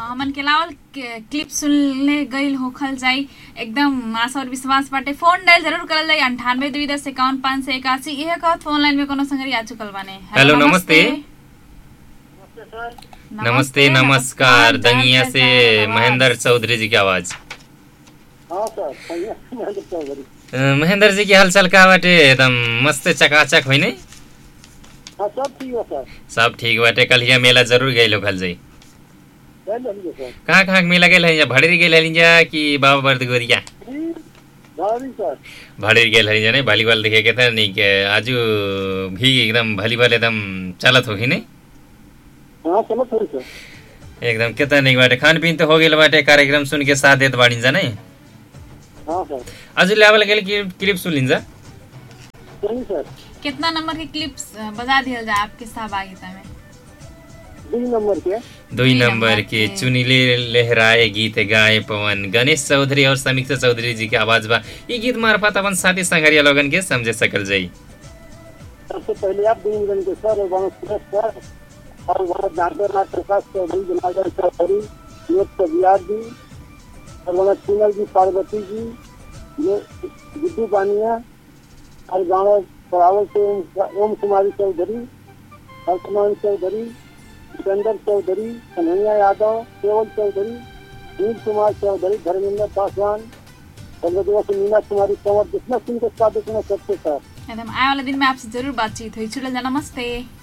हमन के लावल के- क्लिप सुनले गईल होखल जाई एकदम आशा और विश्वास बाटे फोन डायल जरूर करल जाई अंठानवे दुई दस इक्यावन पाँच सौ इक्यासी इहे कहत फोन लाइन में कोनो संगरी आ चुकल बाने हेलो, नमस्ते। नमस्ते नम- नमस्कार हाँ, दंगिया जान से पहचान आवाज। महेंद्र चौधरी जी की आवाज हाँ सर भैया महेंद्र चौधरी अ, महेंद्र जी की हालचाल का बाटे एकदम मस्त चकाचक होइ नहीं हाँ सब ठीक है सर सब ठीक बाटे कल हिया मेला जरूर गई लोकल जाई चल रही है सर कहाँ कहाँ के मेला गेल है भड़ेरी गेल है जा कि बाबा बर्दगोरिया जी भारी सर भड़ेरी गेल है नहीं वॉलीबॉल देखे के था नहीं के आजू भी एकदम वॉलीबॉल एकदम चलत होगी नहीं हाँ चलो थोड़ी सर एकदम कितना नहीं बाटे खान पीन तो हो गेल बाटे कार्यक्रम सुन के साथ देत बाड़ी जा नहीं हाँ सर आज लेवल गेल कि क्लिप सुन लिन जा सही सर कितना नंबर के क्लिप्स बजा दिया जाए आपके सहभागिता में दुई नंबर के दुई दुई नंबर नंबर के के। चुनिले लहराए गीत गाए पवन गणेश चौधरी और समीक्षा चौधरी जी के आवाज बा ये गीत मार्फत अपन साथी संगरिया लोगन के समझे सकल जाई सबसे पहले आप दुई नंबर के सर और वहाँ सुरेश सर और वहाँ नागरनाथ प्रकाश चौधरी जनार्दन चौधरी योग कबियार जी और वहाँ चुनल जी पार्वती जी ये गुड्डू बानिया और गाँव सरावल से ओम- ओम कुमारी चौधरी हर्षमान चौधरी सिकंदर चौधरी कन्हैया यादव केवल चौधरी नील कुमार चौधरी धर्मेंद्र पासवान चंद्रदेवा से मीना कुमारी कंवर जितना सिंह के साथ इतना सबसे सर एकदम आए वाला दिन में आपसे जरूर बातचीत हुई छुटल जा नमस्ते